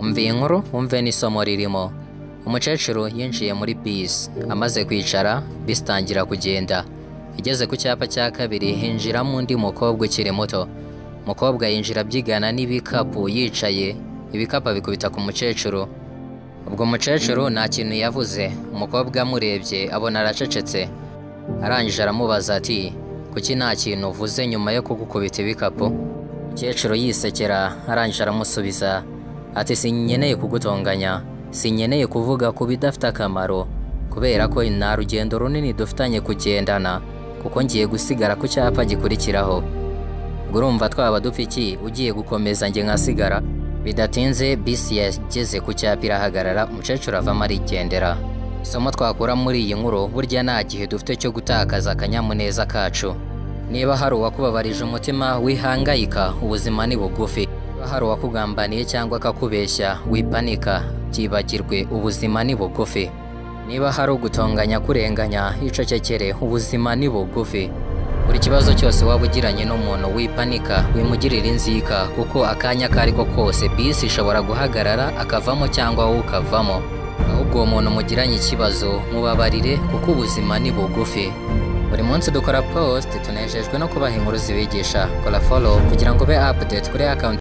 umva iyi nkuru wumve n'isomo ririmo umukecuru yinjiye muri bisi amaze kwicara bisi itangira kugenda igeze ku cyapa cya kabiri hinjiramo undi mukobwa ukiri muto umukobwa yinjira abyigana n'ibikapu yicaye ibikapu abikubita ku mukecuru ubwo umukecuru nta kintu yavuze umukobwa amurebye abona aracecetse arangije aramubaza ati kuki nta kintu uvuze nyuma yo kugukubita ibikapu umukecuru yisekera arangije aramusubiza ati sinkeneye kugutonganya sinkeneye kuvuga ku bidafite akamaro kubera ko nta rugendo runini dufitanye kugendana kuko ngiye gusigara ku cyapa gikurikiraho ubwo urumva twaba dupfa iki ugiye gukomeza njye nkasigara bidatinze bisi yageze ku cyapa irahagarara umukecuru avamo arigendera isomo twakura muri iyi nkuru burya nta gihe dufite cyo gutakaza akanyamuneza kacu niba hari uwakubabarije umutima wihangayika ubuzima ni bugufi niba hari uwakugambaniye cyangwa akakubeshya wipanika byibagirwe ubuzima ni bugufi niba hari ugutonganya kurenganya yicecekere ubuzima ni bugufi buri kibazo cyose waba ugiranye n'umuntu wipanika wimugirira inzika kuko akanya ako ari ko kose bisi ishobora guhagarara akavamo cyangwa wowe ukavamo ahubwo uwo muntu mugiranye ikibazo mubabarire kuko ubuzima ni bugufi buri munsi dukora post tunejejwe no kubaha inkuru zibigisha kora follow kugira ngo ube update kuri account